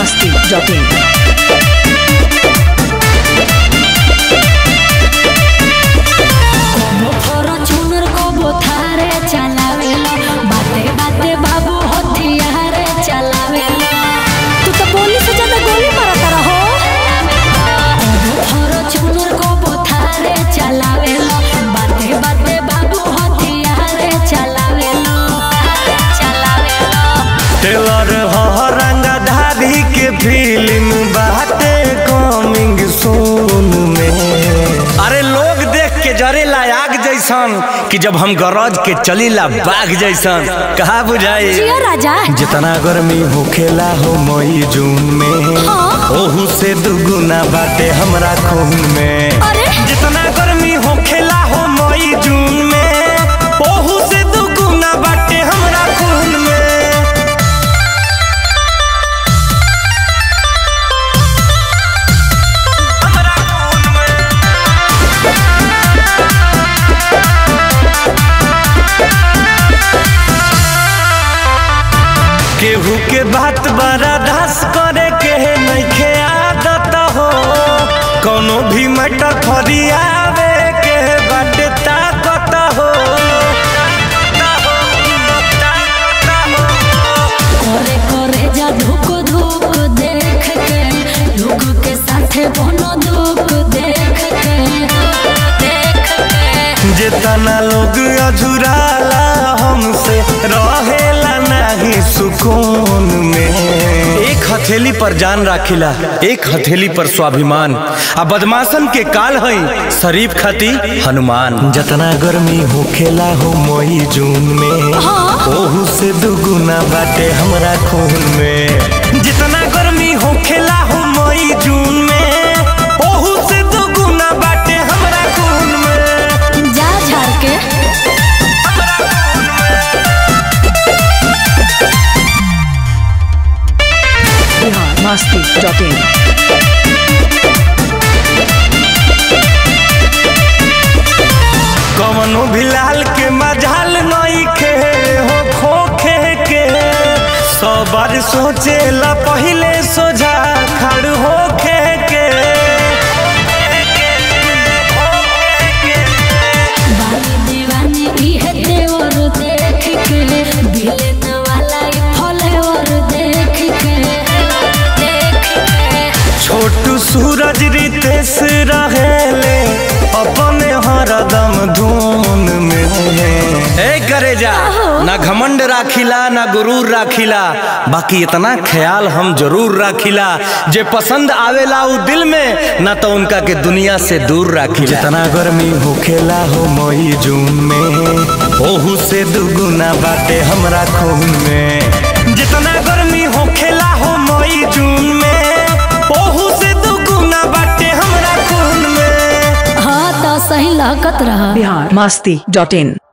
masti.in. Fortuner को बोथारे चलावेला बाते बाते बाबू हथियारे चलावेला तू तो गोली से ज्यादा गोली मारता रहो फॉर्च्यूनर को बोथारे चलावेला बाते बाते बाबू हथियारे चलावेला चलावेला टेलर ह रंगधारी के फिल्म बाटे कमिंग सून में अरे लोग देख के जरेला आग जैसन कि जब हम गरज के चलीला बाघ जैसन कहा बुझाई जिया राजा जितना गर्मी होखेला हो मई जून में हाँ। ओहू से दुगुना बाटे हमरा खून में अरे जितना गर्मी होखेला हो मई जून में ओहू से दुगुना बाटे हमरा खून में हमरा खून में केहू के बात बड़ा धस करे के नइखे आदत हो कोनो भी मैटर फरियावे के बाटे ताकत हो करे करे जा धुक धुक देख के लोग के साथे बनो दुख देख के देख के जितना लोग अझुराला हमसे रहेला नहीं सुकून में एक हथेली पर जान राखिला एक हथेली पर स्वाभिमान आ बदमाशन के काल है शरीफ खती हनुमान जितना गर्मी होखेला हो मई जून में ओहू से दुगुना बाटे हमरा खून में जितना गर्मी होखेला हो मई जून में ओहू से दुगुना बाटे हमरा खून में जा झाड़ के Bihar masti.in. कवनो भी लाल के मजाल नई खे हो खोखे के सौ बार सोचे ला पहले सोझा खड़ होखे के बानी दीवानी इहे देवर देख के बिलन वाला ई फलेवर देख के देख के छोटू सूरज रितेश रहेले अपने हरदम धून में ए करे जा ना घमंड राखिला ना गुरूर राखिला बाकी इतना ख्याल हम जरूर राखिला जे पसंद आवेला उ दिल में ना तो उनका के दुनिया से दूर राखिला जितना गर्मी होखेला हो मई जून में ओहू से दुगुना बाटे हमरा खून में जितना गर्मी होखेला हो मई जून में ओहू से दुगुना बाटे हमरा खून में हाँ तो सही लागत रहा Bihar masti.in.